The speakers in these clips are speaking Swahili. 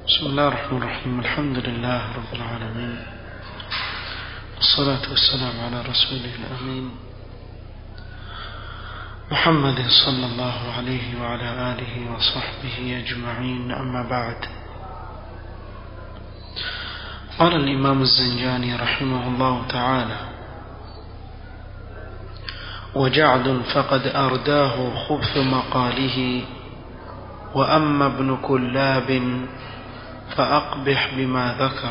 بسم الله الرحمن الرحيم الحمد لله رب العالمين والصلاة والسلام على رسوله الأمين محمد صلى الله عليه وعلى آله وصحبه أجمعين أما بعد قال الإمام الزنجاني رحمه الله تعالى وجعد فقد أرداه خبث مقاله وأما ابن كلاب فأقبح بما ذكر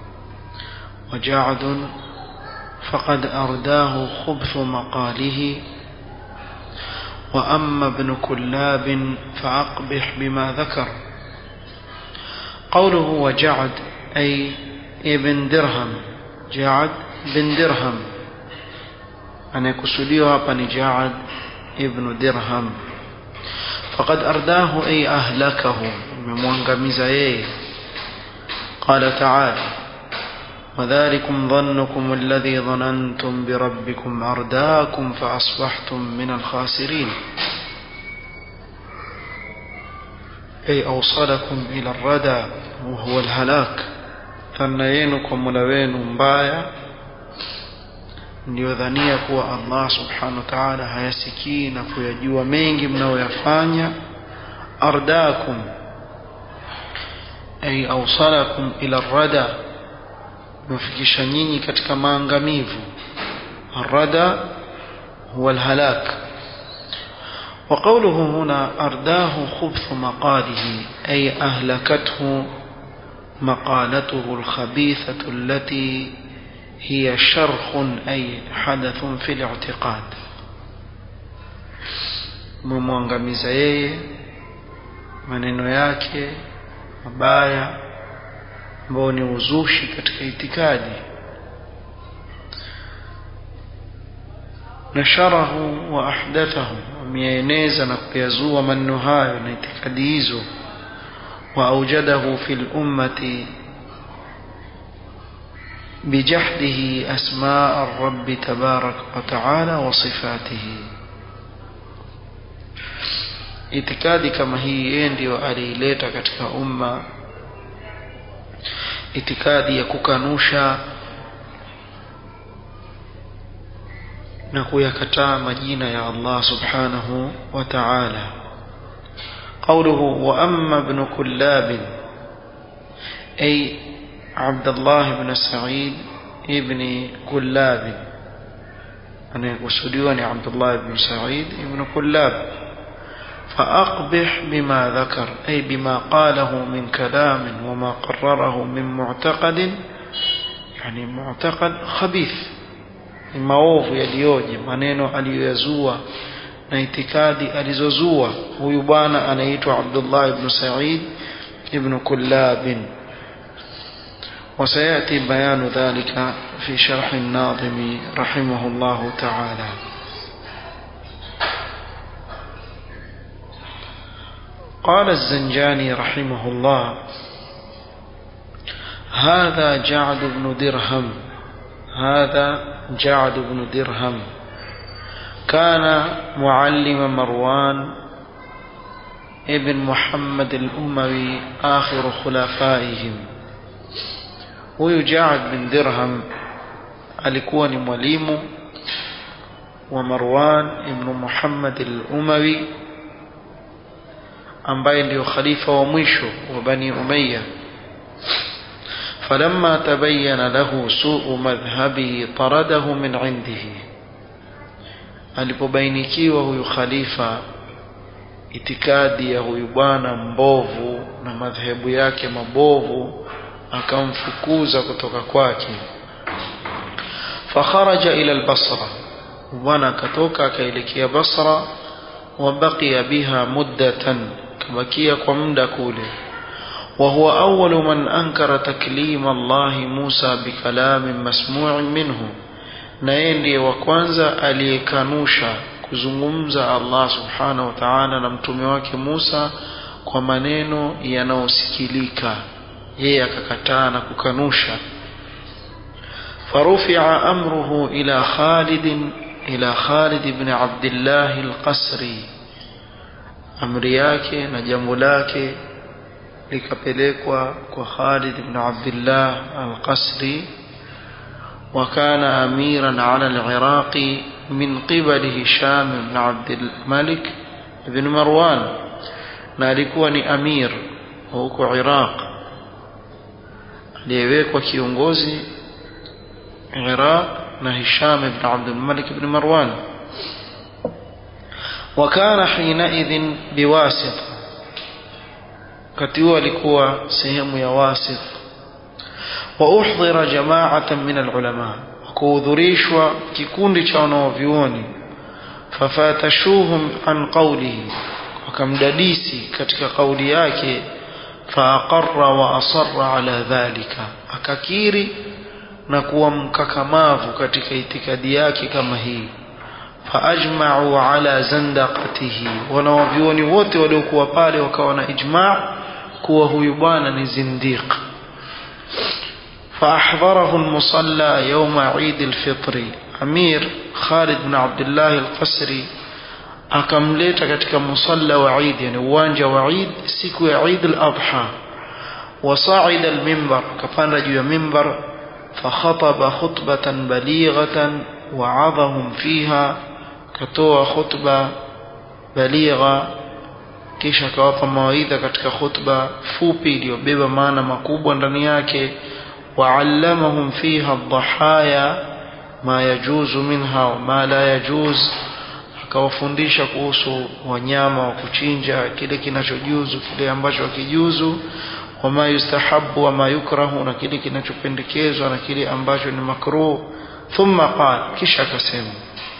وجعد فقد أرداه خبث مقاله وأما ابن كلاب فأقبح بما ذكر قوله وجعد أي ابن درهم جعد بن درهم anayekusudiwa hapa ni Jaad ibn Dirham faqad ardahu ay ahlakahu imemwangamiza yeye qala ta'ala وذلكم ظنكم الذي ظننتم بربكم أرداكم فأصبحتم من الخاسرين أي أوصلكم إلى الردى وهو الهلاك ثنينكم ملوين مبايا mliodhania kuwa Allah subhanahu wa ta'ala hayasikii na kuyajua mengi mnayoyafanya ardakum ay awsalakum ila rada mfikisha nyinyi katika maangamivu arada huwa alhalak وقوله هنا أرداه خبث مقاله أي أهلكته مقالته الخبيثة التي هي شرخ أي حدث في الاعتقاد mumwangamiza yeye maneno yake mabaya ambao ni uzushi katika itikadi nasharahu wa ahdathahu wameyaeneza na kuyazua maneno hayo na itikadi hizo wa aujadahu fi lummati بجحده أسماء الرب تبارك وتعالى وصفاته itikadi kama hii yeye ndio aliileta katika umma itikadi ya kukanusha na kuyakataa majina ya Allah subhanahu wa ta'ala قوله وأما ابن كلاب أي عبد الله بن سعيد ابن كلاب أنا وسديوني عبد الله بن سعيد ابن كلاب فأقبح بما ذكر أي بما قاله من كلام وما قرره من معتقد يعني معتقد خبيث maovu yaliyoje maneno aliyoyazua na itikadi alizozua huyu bwana anaitwa Abdullah ibn Sa'id ibn Kullab وسيأتي بيان ذلك في شرح الناظم رحمه الله تعالى قال الزنجاني رحمه الله هذا جعد بن درهم هذا جعد بن درهم كان معلم مروان ابن محمد الأموي آخر خلفائهم huyu Jaad bin Dirham alikuwa ni mwalimu wa Marwan ibn Muhammad al-Umawi ambaye ndio khalifa wa mwisho wa Bani Umayya فلما تبين له سوء مذهبه طرده من عنده alipobainikiwa huyu khalifa itikadi ya huyu bwana mbovu na madhehebu yake mabovu akamfukuza kutoka kwake fakharaja ila albasra bwana akatoka akaelekea basra wabaqiya biha muddatan kabakia kwa muda kule وهو أول من أنكر تكليم الله موسى بكلام مسموع منه na yeye ndiye wa kwanza aliyekanusha kuzungumza Allah subhanahu wa ta'ala na mtume wake Musa kwa maneno yanayosikilika yeye akakataa na kukanusha فرفع أمره إلى خالد إلى خالد بن عبد الله القسري amri yake na jambo lake likapelekwa kwa Khalid ibn Abdullah al-Qasri وكان أميرا على العراق من قبل هشام بن عبد الملك بن مروان نالكوا أمير huko Iraq aliyewekwa kiongozi Iraq na Hisham ibn Abdul Malik ibn Marwan وكان حينئذ بواسط wakati huo alikuwa sehemu ya wasit وأحضر جماعة من العلماء kuhudhurishwa kikundi cha wanaovyuoni fafatashuhum an qawlihi wakamdadisi katika kauli yake faaqarra wa asarra ala dhalika akakiri na kuwa mkakamavu katika itikadi yake kama hii faajma'u ala zandaqatihi wanawavyuoni wote waliokuwa pale wakawa na ijma' kuwa huyu bwana ni zindiq فأحضره المصلى يوم عيد الفطر أمير خالد بن عبد الله القسري akamleta katika musalla wa Eid yani uwanja wa Eid siku ya Eid al-Adha wasaida al-minbar kapanda juu ya minbar fakhataba khutbatan balighatan wa'adhahum fiha katoa khutba baligha kisha akawapa mawaidha katika khutba fupi iliyobeba maana makubwa ndani yake وعلمهم فيها الضحايا ما يجوز منها وما لا يجوز akawafundisha kuhusu wanyama wa kuchinja kile kinachojuzu kile ambacho hakijuzu wama yustahabu wama yukrahu na kile kinachopendekezwa na kile ambacho ni makruh thumma qala kisha akasema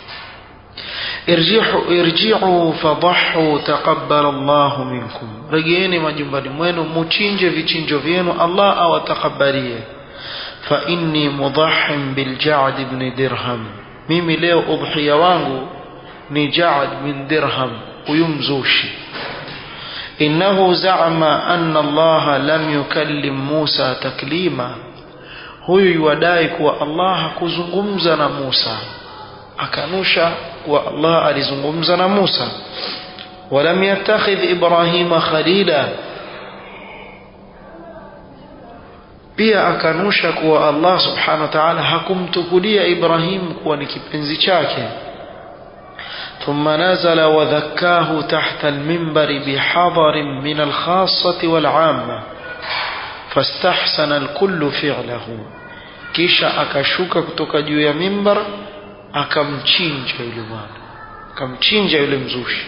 irji'u irji'u fadhahu taqabbala Allah minkum regeeni majumbani mwenu muchinje vichinjo vyenu Allah awatakabalie fa inni mudahhim bil Ja'd ibn Dirham mimi leo udhiya wangu ni Ja'd bin Dirham huyu mzushi innahu za'ama anna Allah lam yukallim Musa taklima huyu yuadai kuwa Allah hakuzungumza na Musa akanusha kuwa Allah alizungumza na Musa ولم يتخذ إبراهيم خليلا pia akanusha kuwa Allah subhanahu wa ta'ala hakumtukulia Ibrahim kuwa ni kipenzi chake ثم نزل وذكاه تحت المنبر بحضر من الخاصة والعامة فاستحسن الكل فعله kisha akashuka kutoka juu ya mimbar akamchinja yule bwana akamchinja yule mzushi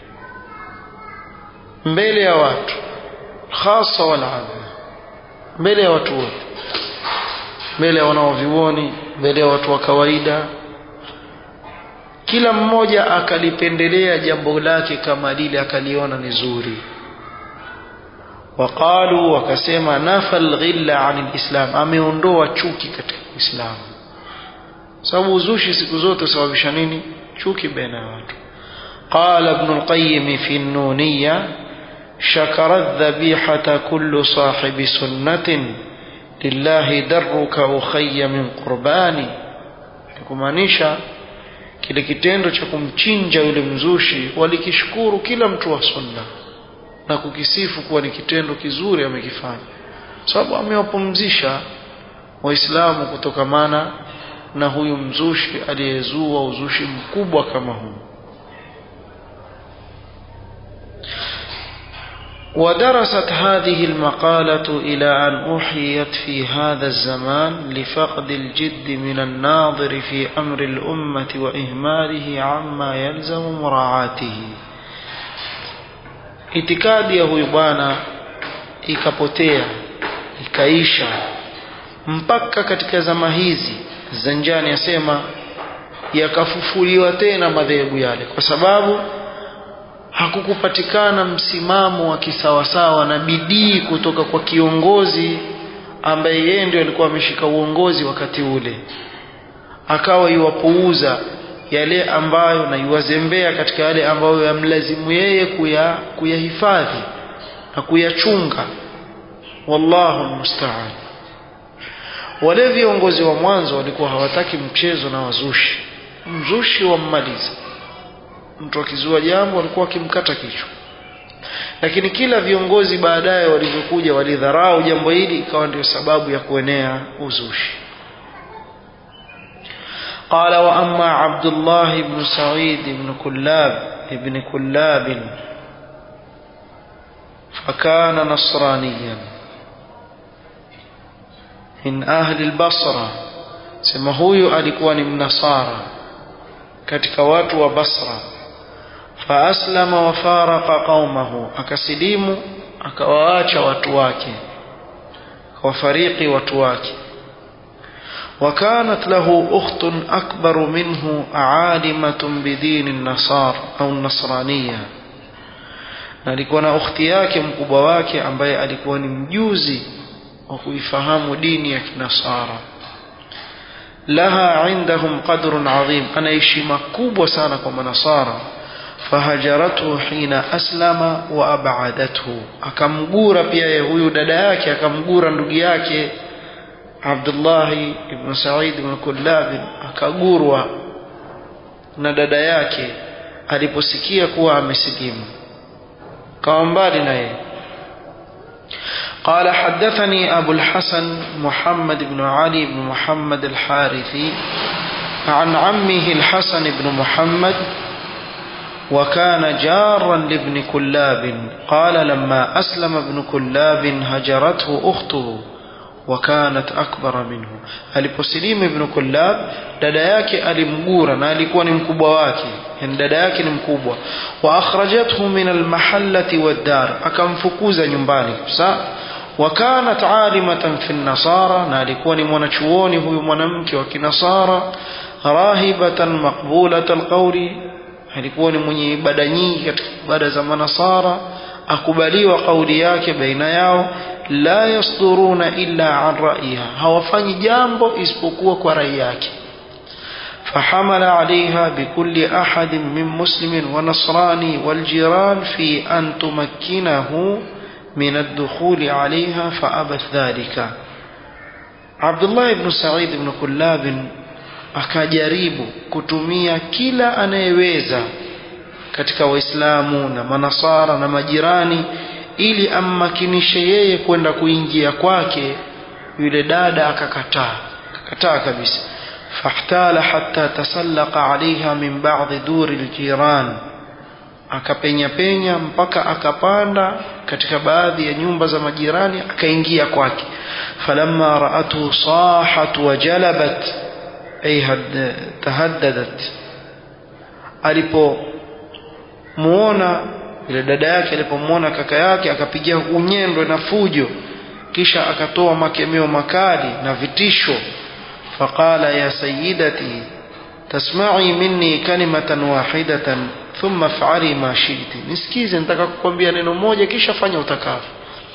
mbele ya watu hasa walama mbele ya watu wote mbele ya wanaovioni mbele ya watu wa kawaida kila mmoja akalipendelea jambo lake kama lile akaliona ni zuri waqalu wakasema nafa alghilla an alislam ameondoa chuki katika uislamu sababu uzushi siku zote sababisha nini chuki baina ya watu قال ابن القيم في النونية شكر الذبيحة كل صاحب سنة لله درك أخي من قرباني kumaanisha kile kitendo cha kumchinja yule mzushi walikishukuru kila mtu wa sunna na kukisifu kuwa ni kitendo kizuri amekifanya sababu amewapumzisha waislamu kutokamana na huyu mzushi aliyezua uzushi mkubwa kama huu ودرست هذه المقالة إلى أن أحيت في هذا الزمان لفقد الجد من الناظر في أمر الأمة وإهماله عما يلزم مراعاته itikadi ya huyu bwana ikapotea ikaisha mpaka katika zama hizi zanjani asema yakafufuliwa tena madhehebu yale kwa sababu hakukupatikana msimamo wa kisawasawa na bidii kutoka kwa kiongozi ambaye yeye ndio alikuwa ameshika uongozi wakati ule akawa iwapuuza yale ambayo na iwazembea katika yale ambayo yamlazimu yeye kuya kuyahifadhi na kuyachunga wallahu musta'an wale viongozi wa mwanzo walikuwa hawataki mchezo na wazushi mzushi wammaliza mtu akizua jambo alikuwa akimkata kichwa lakini kila viongozi baadaye walivyokuja walidharau jambo hili ikawa ndio sababu ya kuenea uzushi قال وأما عبد الله بن سعيد بن كلاب ابن كلاب فكان نصرانيا من أهل البصرة سما huyu alikuwa ni mnasara katika watu wa Basra faaslama wafaraqa qaumahu akasilimu akawaacha watu wake akawafariki watu wake وكانت له أخت أكبر منه عالمة بدين النصار أو النصرانية na alikuwa na ukhti yake mkubwa wake ambaye alikuwa ni mjuzi wa kuifahamu dini ya kinasara laha indahum qadrun adhim ana heshima kubwa sana kwa manasara fahajarathu hina aslama wa abadathu akamgura pia huyu dada yake akamgura ndugu yake Abdullah ibn Sa'id ibn Kullab akagurwa na dada yake aliposikia kuwa amesilimu kawa mbali na yeye قال حدثني أبو الحسن محمد بن علي بن محمد الحارثي عن عمه الحسن بن محمد وكان جارا لابن كلاب قال لما أسلم ابن كلاب هجرته أخته وكانت أكبر منه aliposilimu ibn kullab dada yake alimgura na alikuwa ni mkubwa wake yani dada yake ni mkubwa wa akhrajathu min almahallati waddar akamfukuza nyumbani sa وكانت عالمة في النصارى na alikuwa ni mwanachuoni huyu mwanamke wa kinasara rahibatan maqbulat alqawli alikuwa ni mwenye ibada nyingi katika ibada za manasara akubaliwa kauli yake baina yao la yasduruna illa an ra'yiha hawafanyi jambo isipokuwa kwa rai yake فحمل عليها بكل أحد من مسلم ونصراني والجيران في أن تمكنه من الدخول عليها فأبت ذلك عبد الله بن سعيد بن كلاب akajaribu kutumia kila anayeweza katika waislamu na manasara na majirani ili ammakinishe yeye kwenda kuingia kwake yule dada akakataa akakataa kabisa fahtala hatta tasallaqa alaiha min ba'dhi duri aljiran akapenya penya mpaka akapanda katika baadhi ya nyumba za majirani akaingia kwake falamma ra'atuhu sahat wa jalabat ay tahaddadat alipo muona ile dada yake alipomwona kaka yake akapigia unyendwe na fujo kisha akatoa makemeo makali na vitisho faqala ya sayyidati tasma'i minni kalimatan wahidatan thumma fa'ali ma shi'ti nisikize nataka kukwambia neno moja kisha fanya utakavyo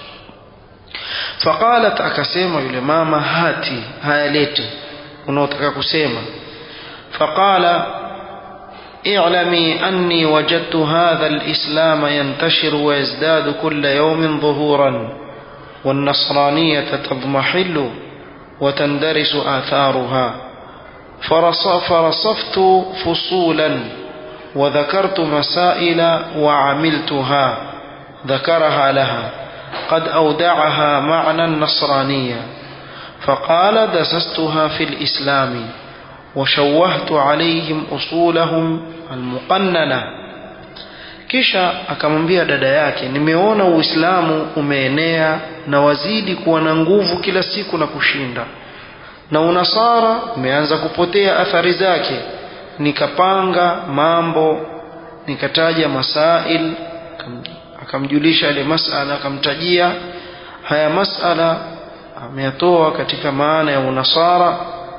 faqalat akasema yule mama hati haya lete unaotaka kusema faqala اعلمي أني وجدت هذا الإسلام ينتشر ويزداد كل يوم ظهورا والنصرانية تضمحل وتندرس آثارها فرصفت فصولا وذكرت مسائل وعملتها ذكرها لها قد أودعها معنى النصرانية فقال دسستها في الإسلام وشوهت عليهم أصولهم المقننة kisha akamwambia dada yake nimeona uislamu umeenea na wazidi kuwa na nguvu kila siku na kushinda na unasara umeanza kupotea athari zake nikapanga mambo nikataja masail akamjulisha yale masala akamtajia haya masala ameyatoa katika maana ya unasara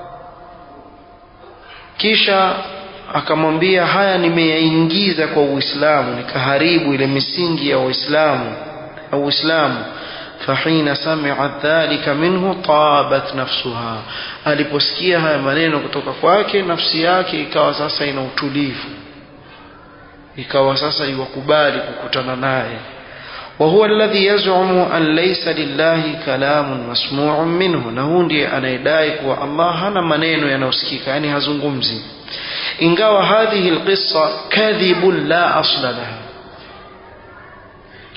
kisha akamwambia haya nimeyaingiza kwa Uislamu nikaharibu ile misingi ya Uislamu au Uislamu fahina sami'at dhalika minhu tabat nafsuha aliposikia haya maneno kutoka kwake nafsi yake ikawa sasa ina utulivu ikawa sasa iwakubali kukutana naye وهو الذي يزعم أن ليس لله كلام مسموع منه na huu ndiye anayedai kuwa Allah hana maneno yanayosikika yani hazungumzi ingawa hadhihi alqissa kadhibun la asla laha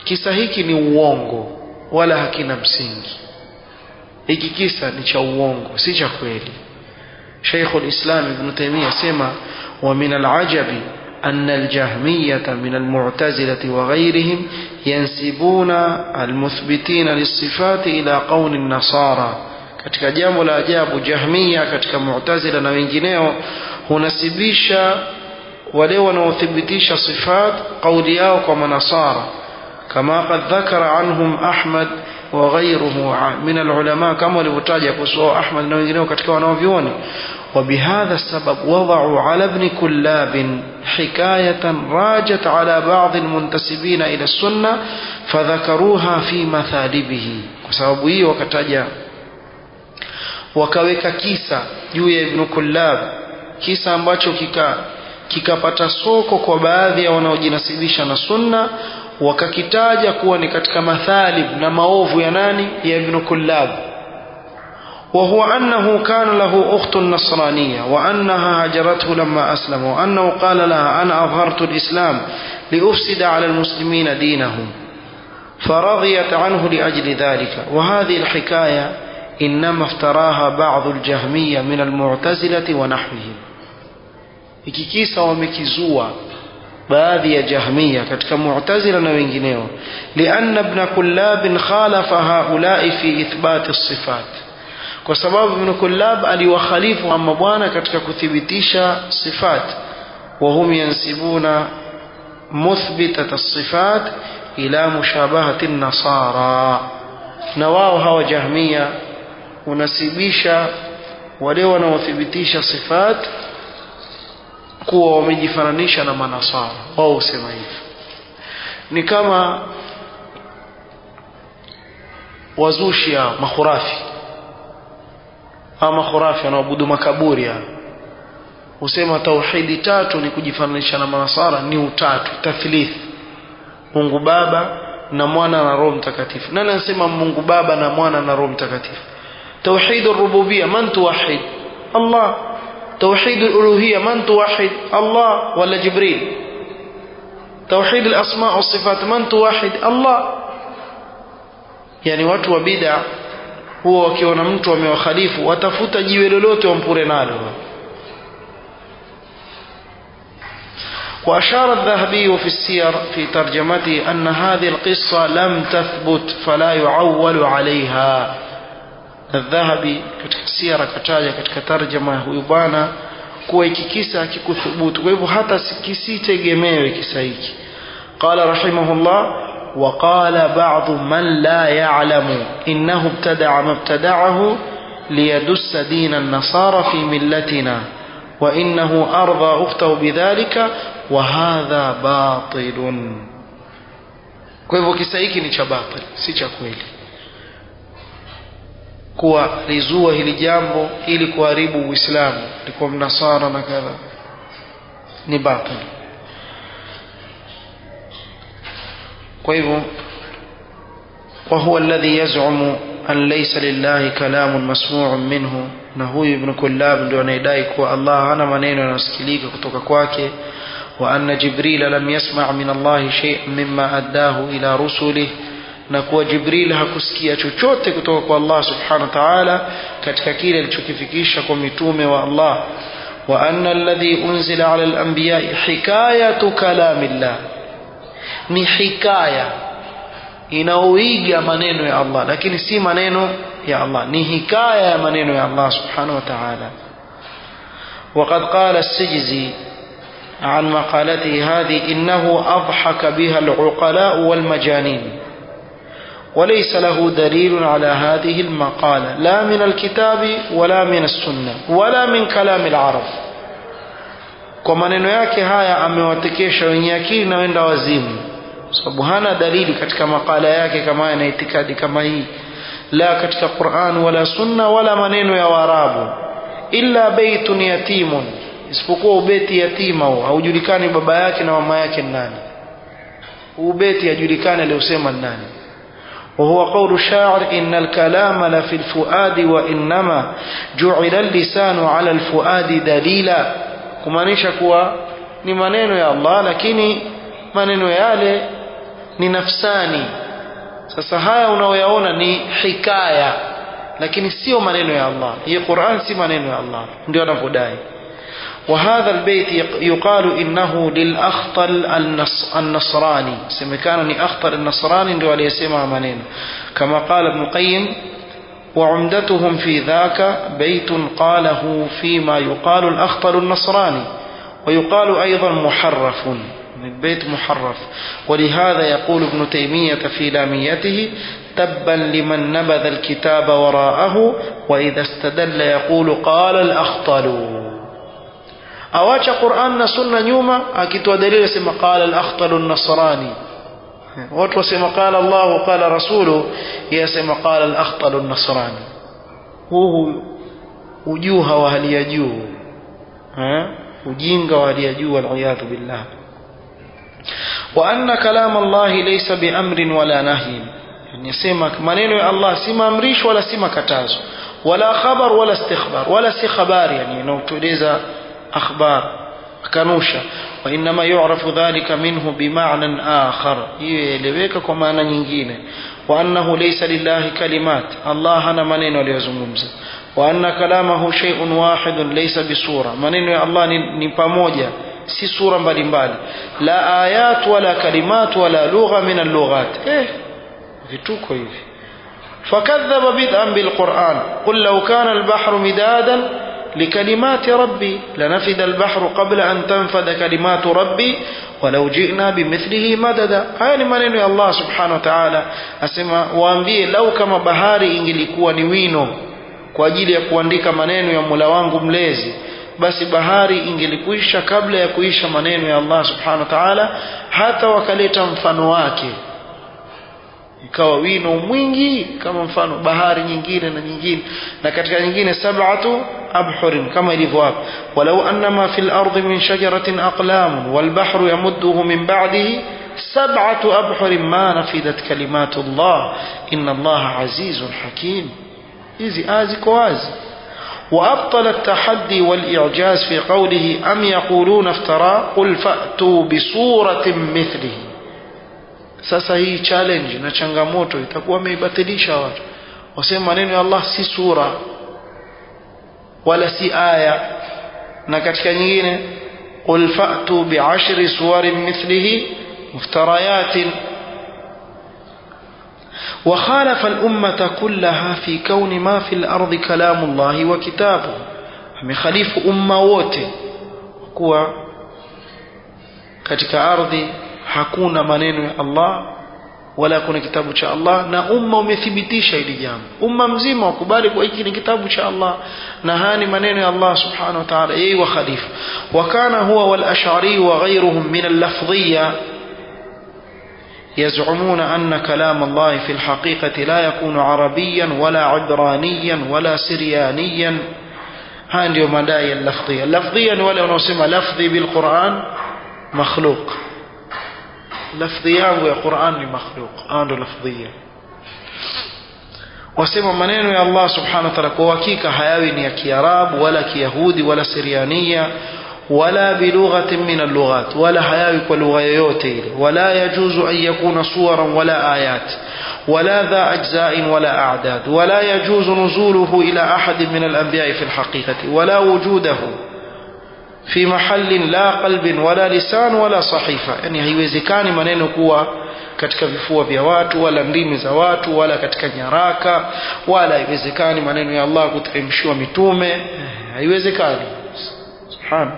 kisa hiki ni uongo wala hakina msingi hiki kisa ni cha uongo si cha kweli شيخ الإسلام ابن تيمية سمى ومن العجب أن الجهمية من المعتزلة وغيرهم ينسبون المثبتين للصفات إلى قول النصارى katika jambo la ajabu jahmia katika mu'tazila na wengineo hunasibisha wale wanaothibitisha sifat kauli yao kwa manasara kama qad dhakara anhum ahmad wa ghayruhu min alulama kama walivyotaja kuhusu ahmad na wengineo katika wanaovyuoni وبهذا السبب وضعوا على ابن كلاب حكاية راجت على بعض المنتسبين إلى السنة فذكروها في مثالبه وسبب هي وكتجا wakaweka kisa juu ya ibnu kullab kisa ambacho kika kikapata soko kwa baadhi ya wanaojinasibisha na sunna wakakitaja kuwa ni katika mathalib na maovu ya nani ya ibnu kullab وهو أنه كان له أخت نصرانية وأنها هجرته لما أسلم وأنه قال لها أنا أظهرت الإسلام لأفسد على المسلمين دينهم فرضيت عنه لأجل ذلك وهذه الحكاية إنما افتراها بعض الجهمية من المعتزلة ونحوهم ikikisa wamekizua baadhi ya jahmiya katika mu'tazila na wengineo lianna ibn kullab khalafa haulai fi ithbat as-sifat kwa sababu ibn kullab aliwakhalifu amma bwana katika kuthibitisha sifat wa hum yansibuna muthbitat as-sifat ila mushabahati an-nasara na wao hawa jahmiya unasibisha wale wanaothibitisha sifat kuwa wamejifananisha na manasara wao husema hivi ni kama wazushi ya makhurafi ama khurafi wanaoabudu makaburi hao husema tauhidi tatu ni kujifananisha na manasara ni utatu tathlith Mungu Baba na Mwana na Roho Mtakatifu nani anasema Mungu Baba na Mwana na Roho Mtakatifu توحيد الربوبية من توحد الله توحيد الألوهية من توحد الله ولا جبريل توحيد الأسماء والصفات من توحد الله يعني watu wa bid'a huwa wakiona mtu amewakhalifu watafuta jiwe lolote wampure nalo وأشار الذهبي في السير في ترجمته أن هذه القصة لم تثبت فلا يعول عليها الذهبي katika sira kataja katika tarjama huyu bwana kuwa hiki kisa hakikuthubutu kwa hivyo hata kisitegemewe kisa hiki qala rahimahullah وقال بعض من لا يعلم إنه ابتدع ما ابتدعه ليدس دين النصارى في ملتنا وإنه أرضى أخته بذلك وهذا باطل kwa hivyo kisa hiki ni cha batil si cha kweli kuwa lizua hili jambo ili kuharibu uislamu likuwa mnasara na kadha ni batil kwa hivyo وهو الذي يزعم أن ليس لله كلام مسموع منه na huyu ibn kullab ndio anaidai kuwa Allah hana maneno yanayosikilika kutoka kwake wa anna jibril lam yasma' min Allah shay'an mimma addahu ila rusulih na kuwa jibril hakusikia chochote kutoka kwa Allah subhanahu wa ta'ala katika kile alichokifikisha kwa mitume wa Allah wa anna alladhi unzila ala al-anbiya hikayatu kalamillah ni hikaya inaoiga maneno ya Allah lakini si maneno ya Allah ni hikaya ya maneno ya Allah subhanahu wa ta'ala وقد قال السجزي عن مقالته هذه إنه أضحك بها العقلاء والمجانين وليس له دليل على هذه المقالة لا من الكتاب ولا من السنة ولا من كلام العرب kwa maneno yake haya amewatekesha wenye akili na wenda wazimu sababu hana dalili katika makala yake kama yana itikadi kama hii la katika Qur'an wala sunna wala maneno ya Waarabu illa baitun yatimun isipokuwa ubeti yatima huo haujulikani baba yake na mama yake nani ubeti hajulikani aliosema nani وهو قول الشاعر إن الكلام لفي الفؤاد وإنما جعل اللسان على الفؤاد دليلا kumaanisha kuwa ni maneno ya Allah lakini maneno yale ni nafsani sasa haya unaoyaona ni hikaya lakini sio maneno ya Allah hii Qur'an si maneno ya Allah ndio anavyodai وهذا البيت يقال إنه للأخطل النص النصراني سمكان أخطل النصراني ndio aliyesema maneno كما قال ابن القيم وعمدتهم في ذاك بيت قاله فيما يقال الأخطل النصراني ويقال أيضا محرف من بيت محرف ولهذا يقول ابن تيمية في لاميته تبا لمن نبذ الكتاب وراءه وإذا استدل يقول قال الأخطل أواجه قرآن سنة نيوما أكتوا دليل سما قال الأخطل النصراني watu wasema qala Allah qala rasulu yasema qala al-akhtal an-nasrani huu ujuha wa hali ya juu eh ujinga wa hali ya juu wal billah wa anna kalam Allah laysa bi amrin wala nahyin yasema maneno ya Allah si maamrisho wala si makatazo wala khabar wala istikhbar wala si khabari yani inaotueleza akhbar kanusha وإنما يعرف ذلك منه بمعنى آخر يلeweka kwa maana nyingine وأنه ليس لله كلمات الله hana maneno aliyozungumza وأن كلامه شيء واحد ليس بصورة maneno ya Allah ni, ni pamoja si sura mbalimbali la ayat wala kalimat wala lugha min allughat eh vituko hivi فكذب بدءا بالقرآن قل لو كان البحر مدادا لكلمات ربي لنفد البحر قبل أن تنفد كلمات ربي ولو جئنا بمثله مددا haya ni maneno ya Allah subhanahu wa ta'ala asema waambie lau kama bahari ingelikuwa ni wino kwa ajili ya kuandika maneno ya Mola wangu mlezi basi bahari ingelikwisha kabla ya kuisha maneno ya Allah subhanahu wa ta'ala hata wakaleta mfano wake ikawa wino mwingi kama mfano bahari nyingine na nyingine na katika nyingine sab'atu abhurin kama ilivyo hapo walau annama fil ardi min shajaratin aqlam wal bahru yamudduhu min ba'dihi sab'atu abhurin ma nafidat kalimatu Allah inna Allah azizun hakim hizi azi kwa wazi وأبطل التحدي والإعجاز في قوله أم يقولون افترى قل فأتوا بصورة مثله sasa hii challenge na changamoto itakuwa wameibatilisha watu wasema maneno ya Allah si sura wala si aya na katika nyingine qul fa'tu bi'ashri suwarin mithlihi muftarayatin وخالف الأمة كلها في كون ما في الأرض كلام الله وكتابه مخالف أمة wote kuwa katika ardhi hakuna maneno ya Allah wala kuna kitabu cha Allah na umma umethibitisha hili jambo umma mzima wakubali kwa hiki ni kitabu cha Allah na haya ni maneno ya Allah subhanahu wa ta'ala yeye wa khalifa wa kana huwa wal ash'ari wa ghayruhum min al lafdhiyya يزعمون أن كلام الله في الحقيقة لا يكون عربيا ولا عبرانيا ولا سريانيا هاي ndio madai ya lafdhia lafdhia ni wale wanaosema lafdhi bil Qur'an makhluq lafdhi yangu ya Qur'an ni makhluq ando lafdhia wasema maneno ya Allah subhanahu wa ta'ala kwa hakika hayawi ni ya Kiarabu wala Kiyahudi wala Siriania wala bilughatin min allughat wala hayawi kwa lugha yoyote ile wala yajuzu an yakuna suwaran wala ayat ولا ذا أجزاء ولا أعداد ولا يجوز نزوله إلى أحد من الأنبياء في الحقيقة ولا وجوده في محل لا قلب ولا لسان ولا صحيفة يعني haiwezekani maneno kuwa katika vifua vya watu wala ndimi za watu wala katika nyaraka wala haiwezekani maneno ya Allah kuteremshiwa mitume haiwezekani subhanallah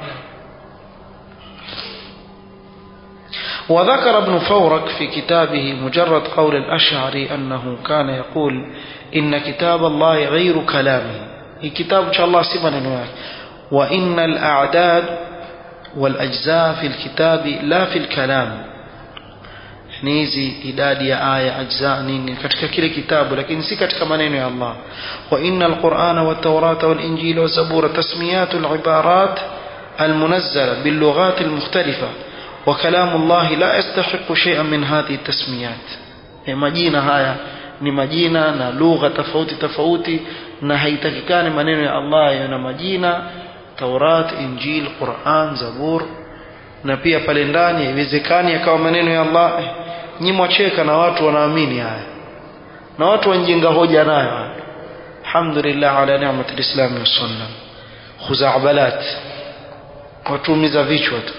وذكر ابن فورك في كتابه مجرد قول الأشعري أنه كان يقول إن كتاب الله غير كلامه كتاب إن شاء الله سبحانه وإن الأعداد والأجزاء في الكتاب لا في الكلام ni hizi idadi ya aya ajza nini katika kile kitabu lakini si katika maneno ya Allah wa inna alqur'ana wat-taurata wal-injila wa zabura tasmiyatu al-ibarat al-munazzala bil-lughat al-mukhtalifa wa kalamu Allah la yastahiqu shay'an min hadhihi at-tasmiyat majina haya ni majina na lugha tofauti tofauti na haitakikani maneno ya Allah yana majina Taurat, Injil, Quran, Zabur na pia pale ndani haiwezekani yakawa maneno ya Allah nyi mwacheka na watu wanaamini haya na watu wanjenga hoja nayo alhamdulillah ala ni'mat alislam wa sunna khuzabalat watumiza vichwa tu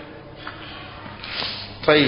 طيب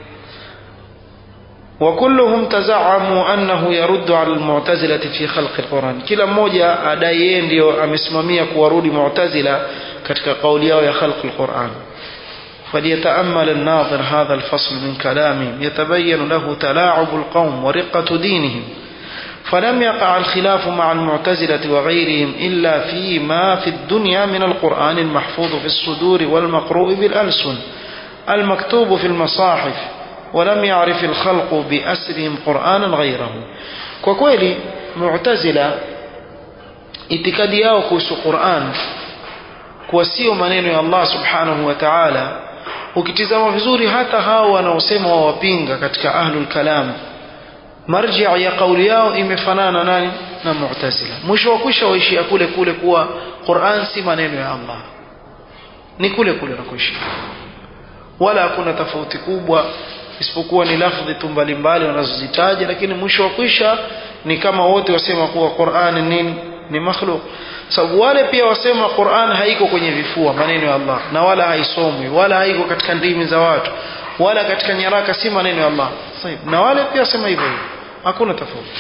وكلهم تزعموا أنه يرد على المعتزلة في خلق القرآن كلا mmoja adai yeye ndio amesimamia kuwarudi mu'tazila katika kauli yao ya khalq alquran فليتأمل الناظر هذا الفصل من كلامهم يتبين له تلاعب القوم ورقة دينهم فلم يقع الخلاف مع المعتزلة وغيرهم إلا فيما في الدنيا من القرآن المحفوظ في الصدور والمقروء بالألسن المكتوب في المصاحف ولم يعرف الخلق بأسرهم قرآنا غيره وكويلي معتزلة itikadi yao kuhusu Qur'an kuwa sio maneno ya Allah subhanahu wa ta'ala ukitizama vizuri hata hao wanaosema wawapinga katika ahlul kalam marji ya kauli yao imefanana nani na mu'tazila mwisho wa kwisha waishia kule kule kuwa Qur'an si maneno ya Allah ni kule kule nakoishia wala hakuna tofauti kubwa isipokuwa ni lafdhi tu mbalimbali wanazozitaja lakini mwisho wa kwisha ni kama wote wasema kuwa Qur'an nini ni makhluk sababu wale pia wasema Qur'an haiko kwenye vifua maneno ya Allah na wala haisomwi wala haiko katika ndimi za watu wala katika nyaraka si maneno ya Allah na wale pia wasema hivyo hivyo hakuna tofauti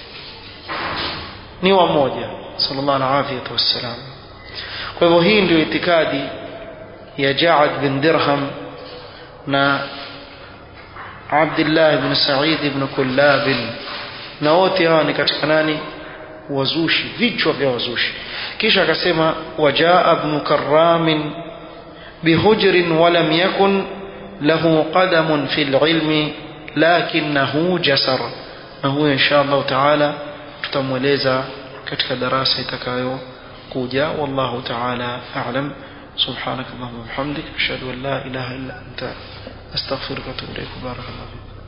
ni wa moja sallallahu alaihi wasallam kwa hivyo hii ndio itikadi ya Ja'ad bin Dirham na Abdullah ibn Sa'id ibn Kullab na wote hawa ni katika nani wazushi vichwa vya wazushi kisha akasema wajaa ibn Karram bihujrin walam yakun lahu qadamun fil ilmi lakinahu jasar na huyo insha Allah taala tutamweleza katika darasa itakayo kuja wallahu taala a'lam سبحانك اللهم وبحمدك أشهد أن لا إله إلا أنت أستغفرك وأتوب إليك بارك الله فيك